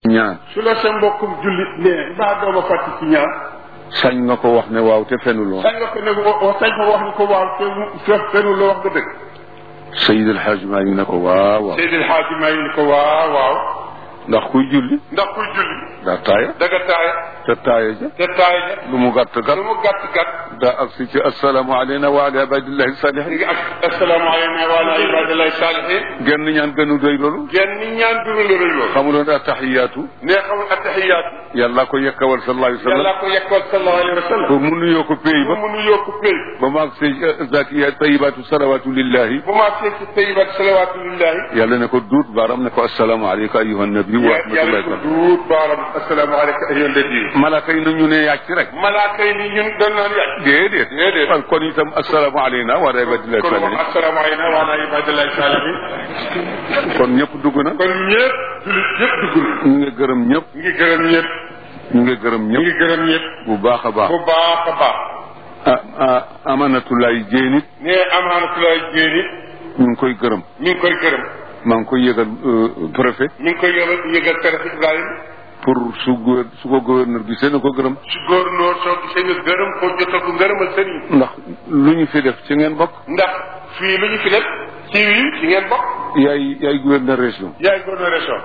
ñaan su la sa mbokkum jullit nee mbaa dooma fàtti ci ñaan sañ nga ko wax ne waaw te fenuloo sañ nga ko ne wa- sañ ko wax ni ko waaw te mu fe fenu la wax nga dëgg Seydi El Hadj maa ngi ne ko waaw waaw Seydil Xaaji Maay ni ko waaw waaw ndax kuy julli ndax kuy julli daa taaya daga taaya te taaya ja te taaya ja lu mu gàtt gàtt lu mu gàtt gàtt daa agsi ci asalaamu aleyna wa ala ibadillahi ñu salihin ngi ak assalaamu aleyna wa ala ibadillahi saalihin genn ñaan gënu doy loolu genn ni ñaan duru la rëy loolu xamuloon attaxiyaatu nee xamul attaxiyaatu yàlla ko yekkawal sallallahu alayhi wa sallam yàlla ko yekkal sallallahu alayhi wa sallam pour mu nuyoo ko péy ba bu mu nuyoo ko pay ba mu agsi zakiya tayibaatu salawatu lillahi bu ma see ci tayibat salawaatu lillahi yàlla ne ko duut baaram ne ko asalaamu aleyka ayuha nabi wa yàlla rahmatullahi ko taala duut baaram assalaamu aleyka ayyuha nabi malaaka yi nañu ne yàcc rek malaaka yi ni ñun dañ naan yàgg déedéet déedéet kon kon itam asalaamu aleyna wa ala ibadillahi kon moom salihin assalaamu aleyna wa ala ibadillahi saalihin kon ñëpp dugg na kon ñëpp jullit ñëpp dugg na ñu ngi gërëm ñëpp ñu ngi gërëm ñëpp ñu ngi gërëm ñu ñëpp ngi gërëm ñëpp bu baax a baax bu baax a baax ah ah amanatulaay jéenit nee amaanatulaay jéeni ñu ngi koy gërëm mi ngi koy gërëm maa ngi koy yëgal euh, préfet mi ngi koy yëgal yëgal préfet Ibrahima pour su gouver- su ko gouverneur bi seen ko gërëm su góornóor soo gisee nga gërëm ko jotal ko ngërëmal sëriñ ndax lu ñu fi def ci ngeen bokk ndax fii lu ñu fi def ci wii ci ngeen bokk yaay yaay gouverneur région yaay gouverneur région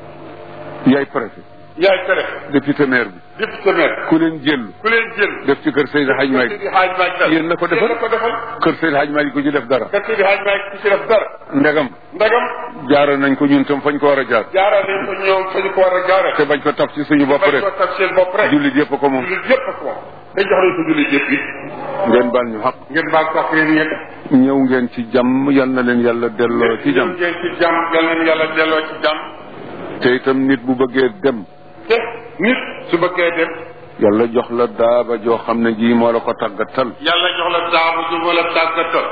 yaay préfet yaay préfet député maire bi député maire ku leen jël ku leen jël def ci kër Seydi Hadj Malick Seydi Hadj Malick dal Yéen la ko defal? yéen la ko defal kër Seydi Hadj Malick ko ci def dara kër Seydi Hadj Malick ku ci def dara ndegam ndagam jaara nañ ko ñun tam fañ ko war a jaar jaarale nañ ko ñoom fa ñu ko war a jaarale te bañ ko taf ci suñu bopp bañ rek ko tag seen bopp rek jullit yëpp ko moom jullit yëpp ak moom dañ jox nañ ko jullit yëpp yi ngeen baal ñu xaq ngeen baal sax yéen ñëpp ñëw ngeen ci jàmm yal na leen yàlla delloo ci jàmm ngeen ci jàmm yal nañu yàlla delloo ci jàmm te itam nit bu bëggee dem te nit su bëggee dem yàlla jox la daaba joo xam ne jii moo la ko tàggatal yàlla jox la daabu ju wala tàggatal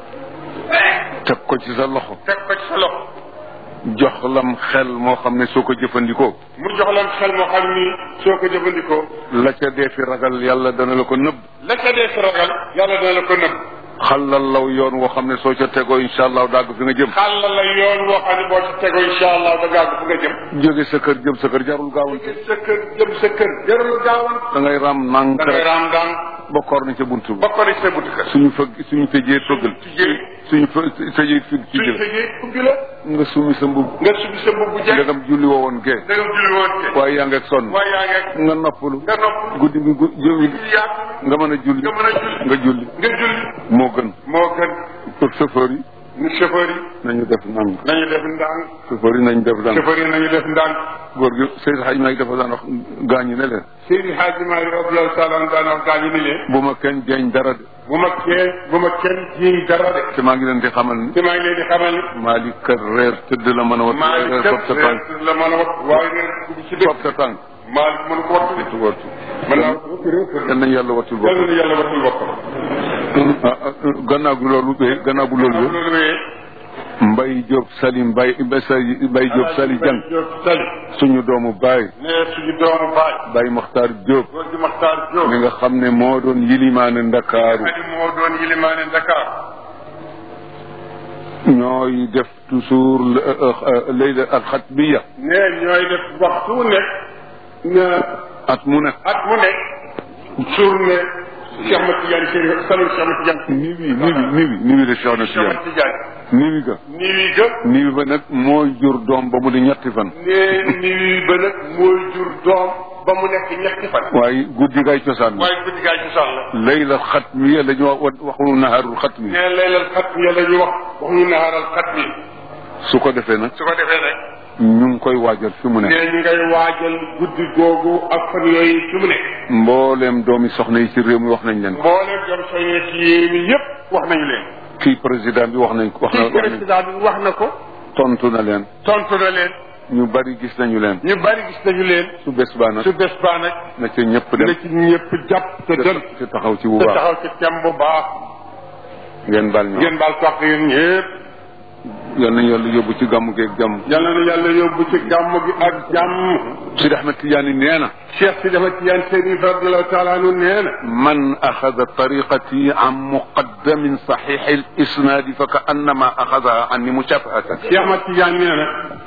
teg ko ci sa loxo teg ko ci sa loxo jox lam xel moo xam ne soo ko jëfandikoo mu jox leen xel moo xam ni soo ko jëfandikoo la ca dee fi ragal yàlla dana la ko nëbb la ca dee si ragal yàlla dana la ko nëbb xalal law yoon woo xam ne soo ca tegoo incha allah dagg fi nga jëm xàll la yoon woo xam ne boo ci tegoo incha allah da gàgg fu nga jëm jóge sa kër jëm sa kër jarul gaawante sa kër jëm sa kër jarul gaawan da ngay ram nànk da ngay rek raam daan ba koor na ca bunt ba ba ko ci sa buntu kër suñu fëgg suñu tëjee fëggal tijjee suñu fë tëjee fig ci suñ jël tëjee ubbi la nga sumi sa mbubb nga subi sa mbubb bu jekk ndegam julli woo woon gee da nga julli woon ke waaye yaa ngeeg sonn waaye yaa ngi nga noppalu nga nopp guddi gi gu julli yaatu nga mën a julli nga mën a julli nga julli nga julli moo gën moo gën pour chauffeur yi ni chauffeur yi nañu def nang nañu def ndànk chauffeur yi nañu def nang chauffeur yi nañu def ndànk góor gi Seydou Hadj Malick dafa daan wax gaañu ne leen Seydi Hadji Malick radiyallahu taala anhu daan wax gaañu ni leen bu ma kenn jeeñ dara de bu ma kenn bu ma kenn jiiñ dara de te maa ngi leen di xamal ni te maa ngi leen di xamal ni Malick kër reer tëdd la mën a wat Malick reer kat fab sa tànk la mën a wax waaye neen dugg ci dëkk fab sa tànk Malick mënu ko wattu wattu wattu mën naa wattu réew yal nañu yàlla wattul yàlla boppam na yàlla wattul boppam ah ah gannaaw bu loolu bee gannaaw bu loolu bee loolu wéyee Mbay Diop Sali Mbay Mbay Diop Sali Jang Diop Sali suñu doomu baay ne suñu doomu baay Baay Mokhtar Diop góor gi Maxtaar Diop mi nga xam ne moo doon yilimaane Ndakaaru adi moo doon yilimaane Dakar ñooy def toujours layla alxatmiya ne ñooy def waxtu wu nekk na at mu nekk at mu nekk journée Cheikh Ahmed Tidiane Chérif salon Cheikh Ahmed Tidiane niwi niwi niwi niwi de Cheikh na Cheikh Ahmed Tidiane Tidiane niwi ga nii wi ga niwi ba nag moo jur doom ba mu di ñetti fan ne nii wi ba nag mooy jur doom ba mu nekk ñetti fan waaye guddi gay cosaan la waaye guddi gaa ci soxla layla xatmiya la ñu wax waxu naharul xatmi ne laylal xat mi la ñuy wax wax ñu naaral xat mi su ko defee nag su ko defee rek ñu ngi koy waajal fi mu ne nekk ñu ngay waajal guddi googu ak fan yooyu fi mu nekk mbooleem doomi soxna yi ci réew mi wax nañ leen ko mbooleem jom soññee ci yéen yëpp wax nañu leen kii président bi wax nañ ko wax na kii président bi wax na ko tontu na leen tontu na leen ñu bari gis nañu leen ñu bari gis nañu leen su bés baa nag su bés baa nag na ca ñëpp na dem ci ñëpp jàpp te dem te taxaw ci bu te baax taxaw ci tem bu baax ngeen baal ñu ngeen baal ko yéen ñëpp yal nañu yàlla yóbbu ci gàmmu geeg jàmm yàlla na yàlla yóbbu ci gàmm gi ak jàmm Sidi Ahmed Tidiane nee na cheikh si dafa tiyaan sëriñ radiallahu taala anu nee na man axada tariqati an muqaddamin saxixi al isnaadi fa ka annama axadaha anni mushafahatan cheikh ma tiyaan nee na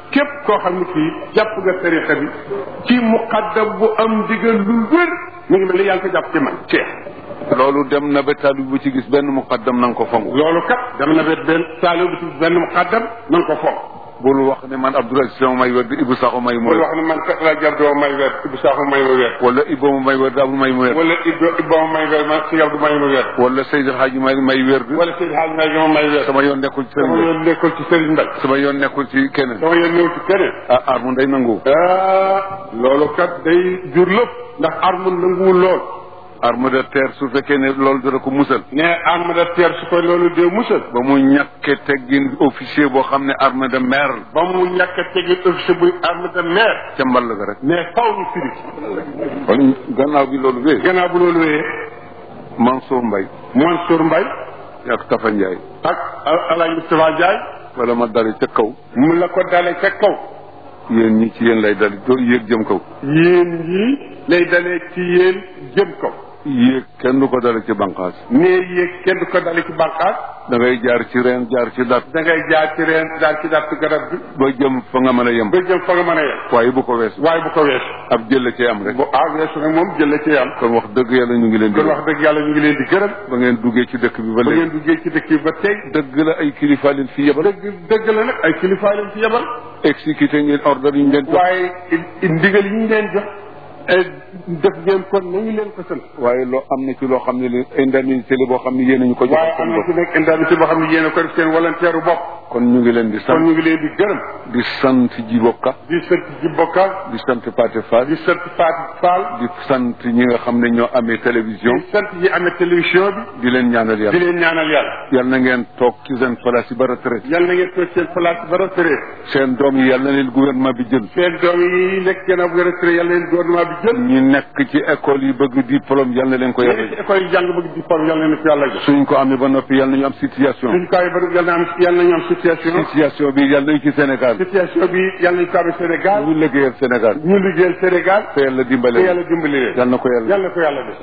képp koo xam ne kii jàpp nga tariqa bi ci muqaddam bu am ndigal lu wér mu ngi mel ni yaa ngi ko jàpp ci man Cheikh loolu dem na ba taalib bu ci gis benn muqaddam na nga ko fonk loolu kat dama na bet benn taalib bu ci benn muqaddam na nga ko foog bul wax ne man Abdoul Aziz sama may wér di Ibou Sakho may mu bul wér wax ne man kat laa jar doo may weer Ibou Sakho may ma weer wala Ibou ma may wér di Abdou may mu wér wala Ibou Ibou ma may weer man si Abdou may ma weer wala Seydi Hadji may may wér di wala Seydi Hadj May ma may weer sama yoon nekkul ci sama sëriñ yoon nekkul ci Serigne Mbaye sama yoon nekkul ci keneen sama yoon ñëw ci keneen ah ar mu day nangu ah loolu kat day jur lépp ndax arme nanguwul lool arme de terre su fekkee ne loolu dana ko musal ne arme de terre su ko loolu dee musal ba mu ñàkke teggin officier boo xam ne arme de mer ba mu ñàkk a tegi officier buy arme de mer ca mball ga rek mais faw ñu firi kon gannaaw bi loolu wee gannaaw bu loolu wéyee Mansour Mbaye Mansour Mbaye ak Tafa Ndiaye ak Alaaji Moustapha Ndiaye wala ma dale ca kaw mu la ko dale ca kaw yéen ñi ci yéen lay dal doo yéeg jëm kaw yéen ñii lay dalee ci yéen jëm kaw yéeg kenn du ko dale ci banqaas ne yéeg kenn du ko dale ci bànqaas da ngay jaar ci reen jaar ci dat da ngay jaar ci reen jaar ci dàtt garab bi ba jëm fa nga mën a yem ba jëm fa nga mën a yem waaye bu ko weesu waaye bu ko weesu ab jël ci am rek bu ah weesu nag moom jële ci am kon wax dëgg yàlla ñu ngi leen di kon wax dëgg yàlla ñu ngi leen di gërëm ba ngeen duggee ci dëkk bi ba ba léegi ngeen duggee ci dëkk yi ba tey dëgg la ay kilifa leen fi yebal dëgg dëgg la nag ay kilifa leen fi yebal exécuté ngeen ordre yi ñu leen jox waaye i- ndigal yi ñu leen jox eh, def ngeen kon nañu leen ko sant waaye loo am na ci loo xam ne li indemnité la boo xam ne yéen a ñu ko jox waaye am na ci nekk indemnité boo xam ne yéen a ko def seen volontaire bopp kon ñu ngi leen di kon sant ñu ngi leen di gërëm di sant Djiboka di sant ji bokka di sant Pathé Fall di sant Fatou Fall di sant ñi nga xam ne ñoo amee télévision di sant ñi amee télévision di leen ñaanal bi di yàlla leen ñaanal yàlla yal na ngeen toog ci seen place yi ba retraite yàlla na ngeen toog seen place ba retraité seen doom yi yal na leen gouvernement bi jël seen doom yi nekk gannaaw bu retraité yàlla leen gouvernement bi jël ñi nekk ci école yi bëgg diplôme yal na leen ko yéen ci yàlla école yi jàng bëgg diplôme yàlla na ko yàlla jox suñ ko amee ba noppi yal nañu am situation suñ kaw yi ba yàlla na am yàlla nañu am situation situation bi yal nañu ci Sénégal situation bi yàlla nañu ko amee Sénégal ñu liggéeyal Sénégal ñu liggéeyal Sénégal te yàlla te dimbale yàlla dimbali leen yal na ko yàlla yàlla ko yàlla def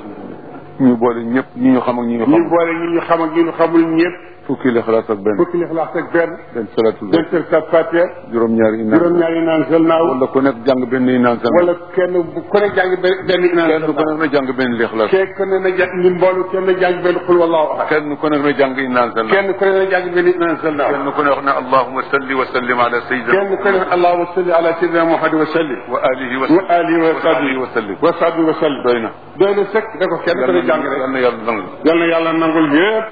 ñu boole ñëpp ñi ñu xam ak ñi ñu ñu xam boole ñi ñu xam ak ñi ñu xamul ñëpp fukki lixlaas ak benn fukki lixlaas ak benn benn salatul benn seen sa fatiha juróom-ñaari inaan juróom-ñaari naan sel naaw wala ku nekk jàng benn inaan sa wala kenn bu ku ne jàng benn benn inaan kenn sel ku nekk na jàng benn lixlaas kenn ku ne na jàng ñun mboolu kenn na jàng benn xul wallahu ahad kenn ku nekk na jàng inaan sa kenn ku ne na jàng benn inaan sel naaw kenn ku ne wax ne allahuma salli wa sallim ala sayyidina kenn ku ne allahumma salli ala sayyidina muhammad wa sallim wa alihi wa wa alihi wa sahbihi wa sallim wa sahbihi wa sallim doy na doy na sëkk da ko kenn ku ne jàng rek yal na yàlla nangu yal na yàlla nangul yëpp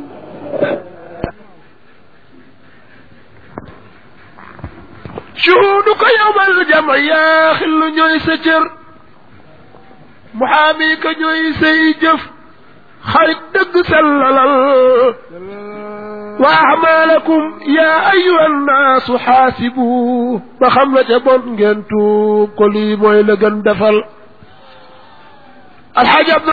shuhuduka yawmal jama yaa xillu ñooy sa cër muhaami ka ñooy say jëf xarit dëgg sellalal wa amalakum yaa ayuha nnaasu xaasibu ba xam la ca bon ngeen tuub ko lii mooy la gën defal alxaaji